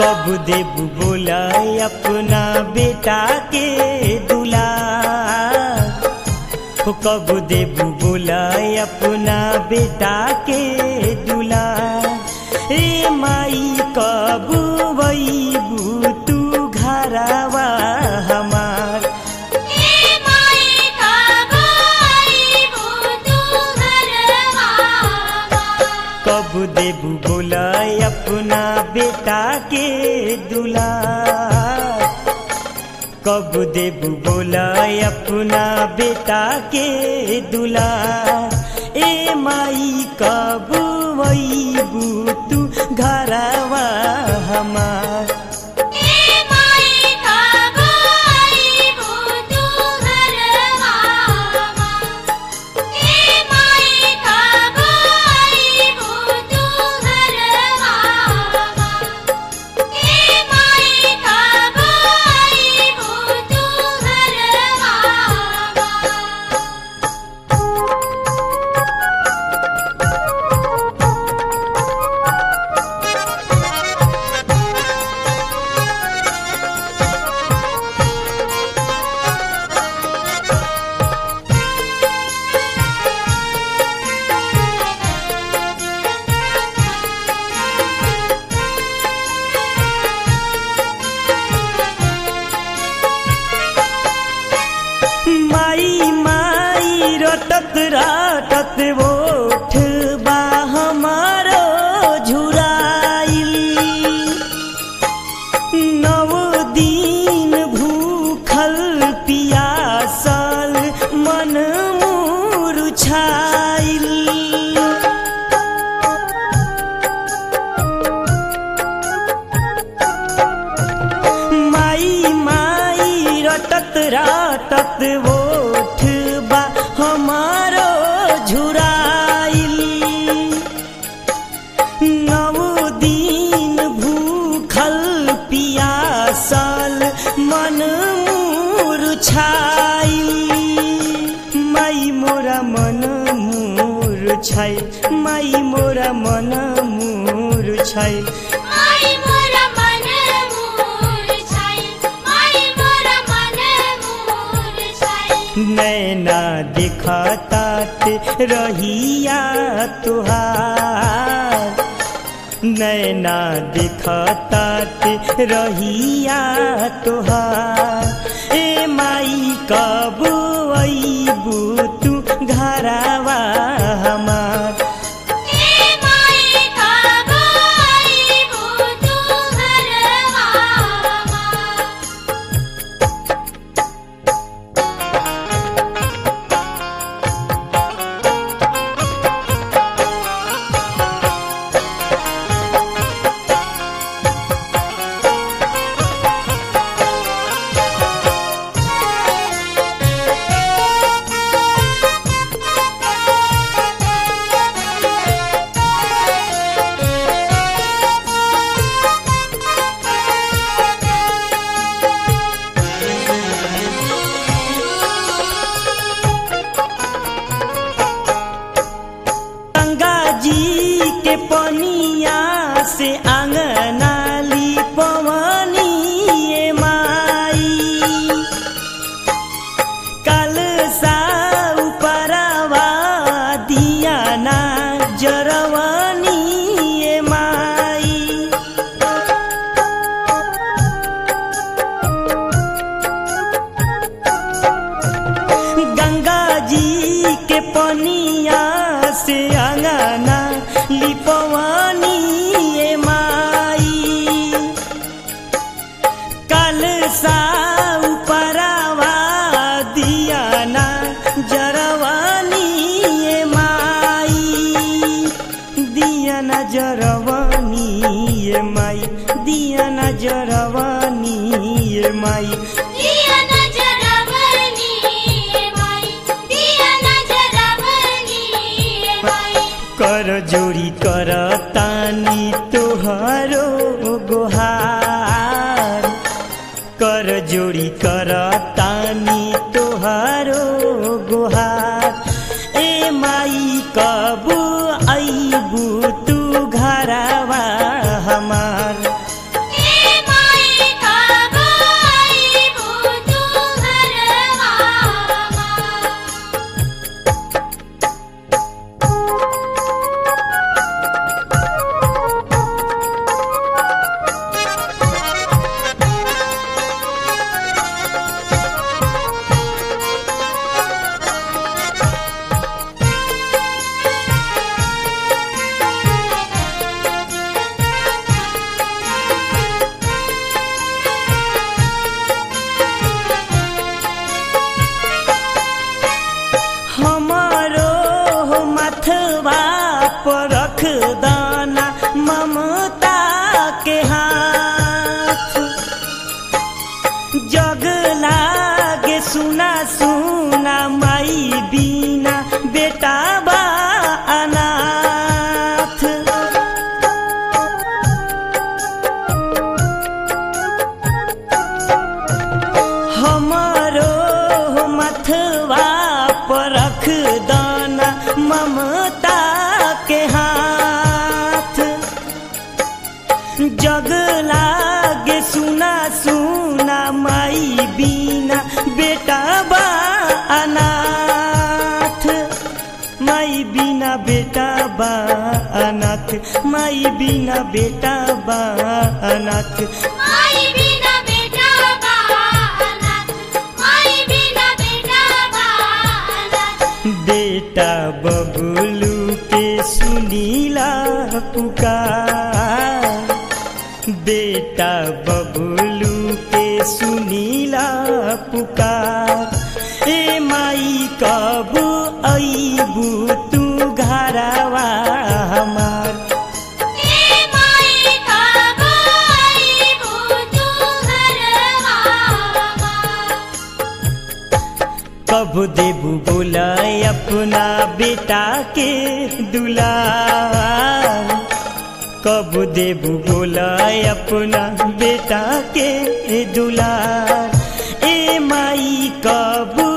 कब देबू बोला अपना बेटा के दुला हो कब देबू बोला अपना बेटा के दुला रे माई कब वैबू तू घरवा हमार ए माई कब आईबू तू घरवा कब देबू बोला अपना बेटा के दुला कब देबू बोला अपना बेटा के दुला ए माई कब वैबू तू घरवा हमार ए माई कब आईबू तू घरवा ए माई कब आईबू तू घरवा ए माई कब आईबू तू घरवा माई माई रटत रटत ओठ बा हमारो झुराइल नव दिन भूखल पियासल मन मुरझाइल माई माई रटत रटत ओठ बा हमारो झुराइल नव दिन भूखल पियासल मन मुरझाइल माई मोरा मन मुरझाइल माई मोरा मन मुरझाइल माई मोरा मन मुरझाई माई मोरा मन मुरझाई नैना दिखतात रहिया तुहार नैना दिखतात रहिया तुहार ए माई कब अबू तू घरवा हमार ए माई कब आईबू तू घरवा गंगा जी के पनिया से आंगना ली पवनी ए माई कल सा उपरवा दिया ना जरवनी ए माई गंगा जी के पनिया से अंगना लिपवानी ए माई कल सा उपरवा दिया ना जरवानी ए माई दिया ना जरवानी ए माई दिया ना जरवानी ए माई दिया नजरवनी माई दिया नजरवनी माई कर जोड़ी कर तानी तोहरो गोहार कर जोड़ी कर तानी तोहरो गोहार ए माई कब अबू तू घरवा हमार ए जग लागे सुना सुना माई बिना बेटा बा अनाथ माई बिना बेटा बा अनाथ माई बिना बेटा बा अनाथ माई बिना बेटा बानाथ माई बिना बेटा बानाथ बेटा बबलू के सुनीला पुकार बेटा बबलू के सुनीला पुकार ए माई कब अबू तू घरवा हमार ए माई का बाई भूतू घरवा कब देबू बोलाय अपना बेटा के दुलार कब देबू बोलाय अपना बेटा के दुलार ए माई कब